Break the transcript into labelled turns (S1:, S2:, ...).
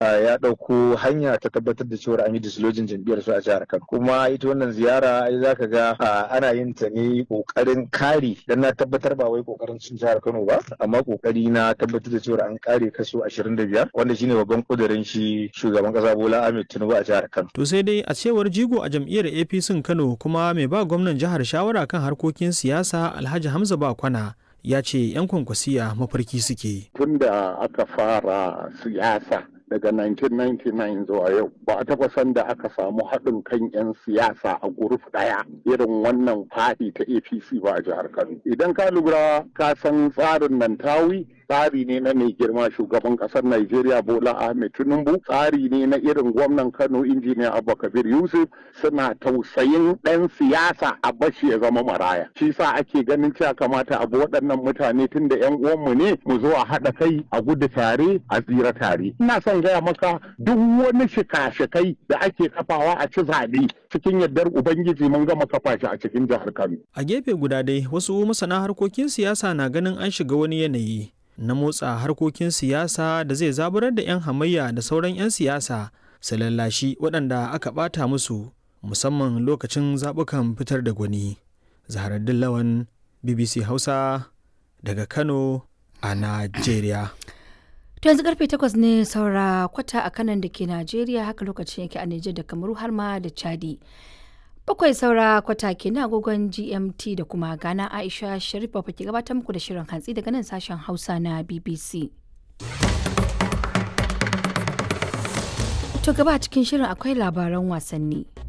S1: ya ɗauko hanya ta tabbatar da cewa an yi dislojin jam'iyyar su a jihar Kano kuma ita wannan ziyara ai zaka ga ana yin ta ne kokarin kare dan na tabbatar ba wai kokarin cin jihar Kano ba amma kokari na tabbatar da cewa an kare kaso 25 wanda shine babban kudirin shi shugaban kasa Bola Ahmed Tinubu a jihar Kano
S2: to sai dai a cewar jigo a jam'iyyar APC Kano kuma mai ba gwamnan jihar shawara kan harkokin siyasa Alhaji Hamza Bakwana ya ce 'yan kwankwasiya mafarki suke.
S3: Tun da aka fara siyasa daga 1999 zuwa yau ba a taɓa san da aka samu haɗin kan 'yan siyasa a guruf ɗaya irin wannan faɗi ta apc ba a jihar kano idan ka lura ka san tsarin nan tawi tsari ne na mai girma shugaban ƙasar Najeriya Bola Ahmed Tinubu tsari ne na irin gwamnan Kano injiniya Abba Kabir Yusuf suna tausayin ɗan siyasa a bashi ya zama maraya shi sa ake ganin cewa kamata abu waɗannan mutane tun da 'yan uwanmu ne mu zo a haɗa kai a gudu tare a tsira tare ina son gaya maka duk wani shika-shikai da ake kafawa a ci zaɓe cikin yardar ubangiji mun gama kafa shi a cikin jihar Kano.
S2: A gefe guda dai wasu masana harkokin siyasa na ganin an shiga wani yanayi na motsa harkokin siyasa da zai zaburar da 'yan hamayya da sauran 'yan siyasa su lallashi waɗanda aka ɓata musu musamman lokacin zaɓukan fitar da gwani. Zaharaddin Lawan BBC Hausa daga Kano a Najeriya.
S4: To yanzu karfe takwas ne saura kwata a kanan da ke Najeriya haka lokacin yake a Nijar da Kamaru har ma da Chadi. Bakwai saura kwata ke na agogon GMT da kuma Ghana Aisha Sharif ba ke gabatar muku da shirin hantsi daga nan sashen Hausa na BBC. To gaba cikin shirin akwai labaran wasanni.